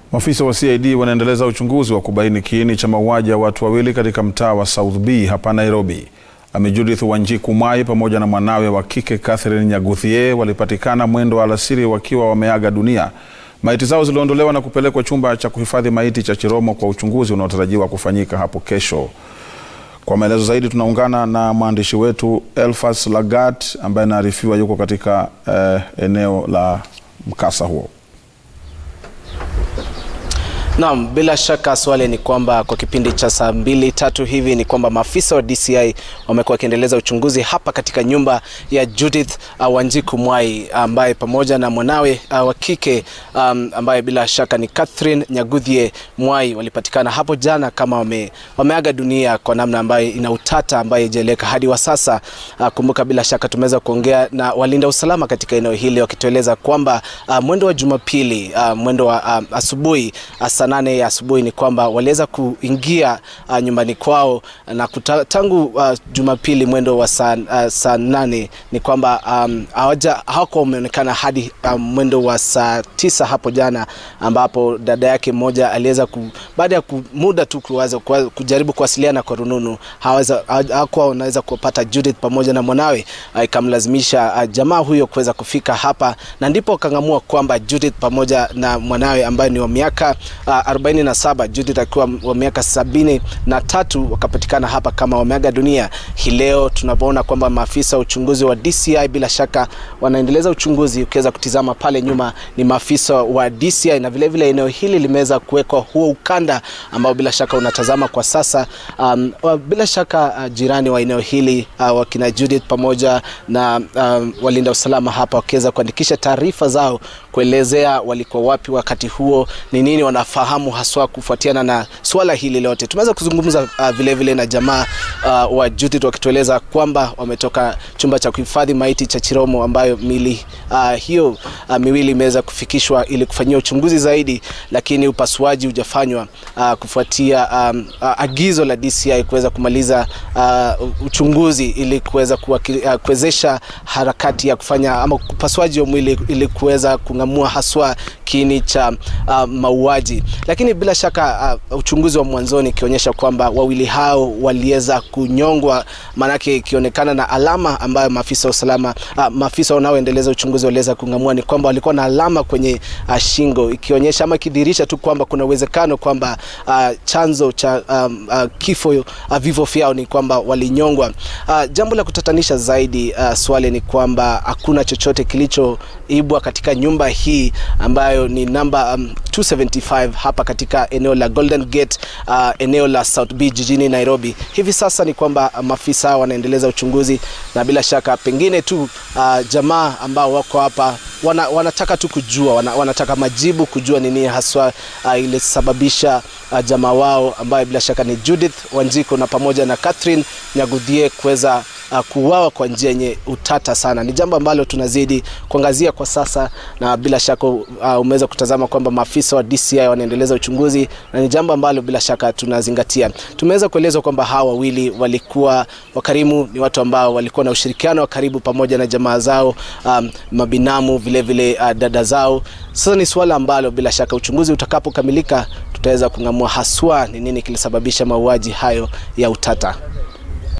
Maafisa wa CID wanaendeleza uchunguzi wa kubaini kiini cha mauaji ya watu wawili katika mtaa wa South B hapa Nairobi. Ami Judith Wanjiku Mwai pamoja na mwanawe wa kike Catherine Nyaguthie walipatikana mwendo wa alasiri wakiwa wameaga dunia. Maiti zao ziliondolewa na kupelekwa chumba cha kuhifadhi maiti cha Chiromo kwa uchunguzi unaotarajiwa kufanyika hapo kesho. Kwa maelezo zaidi tunaungana na mwandishi wetu Elfas Lagat ambaye anaarifiwa yuko katika eh, eneo la mkasa huo. Naam, bila shaka swali ni kwamba kwa kipindi cha saa mbili tatu hivi ni kwamba maafisa wa DCI wamekuwa wakiendeleza uchunguzi hapa katika nyumba ya Judith uh, Wanjiku Mwai ambaye pamoja na mwanawe uh, wa kike um, ambaye bila shaka ni Catherine Nyaguthie Mwai walipatikana hapo jana kama wame, wameaga dunia kwa namna ambayo ina utata ambayo haijaeleweka hadi wa sasa. Uh, kumbuka bila shaka tumeweza kuongea na walinda usalama katika eneo hili wakitueleza kwamba uh, mwendo wa Jumapili uh, mwendo wa uh, asubuhi uh, saa nane ya asubuhi ni kwamba waliweza kuingia uh, nyumbani kwao na kuta, tangu uh, Jumapili mwendo wa saa, uh, saa nane ni kwamba um, hawakuwa wameonekana hadi um, mwendo wa saa tisa hapo jana, ambapo dada yake mmoja aliweza baada ya muda tu kuwaza, kujaribu kuwasiliana kwa rununu hawakuwa wanaweza kupata Judith pamoja na mwanawe, ikamlazimisha uh, jamaa huyo kuweza kufika hapa, na ndipo wakang'amua kwamba Judith pamoja na mwanawe ambaye ni wa miaka uh, 47 Judith akiwa wa miaka sabini na tatu wakapatikana hapa kama wameaga dunia. Hii leo tunapoona kwamba maafisa wa uchunguzi wa DCI bila shaka wanaendeleza uchunguzi. Ukiweza kutizama pale nyuma ni maafisa wa DCI na vilevile vile eneo hili limeweza kuwekwa huo ukanda ambao bila shaka unatazama kwa sasa. Um, bila shaka uh, jirani wa eneo hili uh, wakina Judith pamoja na um, walinda usalama hapa wakiweza kuandikisha taarifa zao kuelezea walikuwa wapi wakati huo, ni nini wanafahamu haswa kufuatiana na swala hili lote. Tumeweza kuzungumza uh, vile vile na jamaa uh, wa Judith wakitueleza kwamba wametoka chumba cha kuhifadhi maiti cha Chiromo ambayo mili uh, hiyo uh, miwili imeweza kufikishwa ili kufanyia uchunguzi zaidi, lakini upasuaji hujafanywa uh, kufuatia um, uh, agizo la DCI kuweza kumaliza uh, uchunguzi ili kuweza kuwezesha uh, harakati ya kufanya ama upasuaji wa mwili ili kuweza kung'amua haswa kiini cha uh, mauaji, lakini bila shaka uh, uchunguzi wa mwanzoni ikionyesha kwamba wawili hao waliweza kunyongwa, maanake ikionekana na alama ambayo maafisa wa usalama uh, maafisa wanaoendeleza uchunguzi waliweza kung'amua ni kwamba walikuwa na alama kwenye uh, shingo ikionyesha ama ikidhihirisha tu kwamba kuna uwezekano kwamba uh, chanzo cha um, uh, kifo uh, vifo vyao ni kwamba walinyongwa. Uh, jambo la kutatanisha zaidi uh, swali ni kwamba hakuna chochote kilichoibwa katika nyumba hii ambayo ni namba um, 275 hapa katika eneo la Golden Gate uh, eneo la South B jijini Nairobi. Hivi sasa ni kwamba maafisa wanaendeleza uchunguzi na bila shaka pengine tu uh, jamaa ambao wako hapa wana, wanataka tu kujua wana, wanataka majibu kujua nini haswa uh, ilisababisha uh, jamaa wao ambayo bila shaka ni Judith Wanjiku na pamoja na Catherine Nyaguthie kuweza uh, kuuawa kwa njia yenye utata sana. Ni jambo ambalo tunazidi kuangazia kwa sasa, na bila shaka uh, umeweza kutazama kwamba maafisa wa DCI wanaendeleza uchunguzi na ni jambo ambalo bila shaka tunazingatia. Tumeweza kuelezwa kwamba hawa wawili walikuwa wakarimu, ni watu ambao walikuwa na ushirikiano wa karibu pamoja na jamaa zao, um, mabinamu vile vile uh, dada zao. Sasa ni suala ambalo bila shaka uchunguzi utakapokamilika tutaweza kung'amua haswa ni nini kilisababisha mauaji hayo ya utata.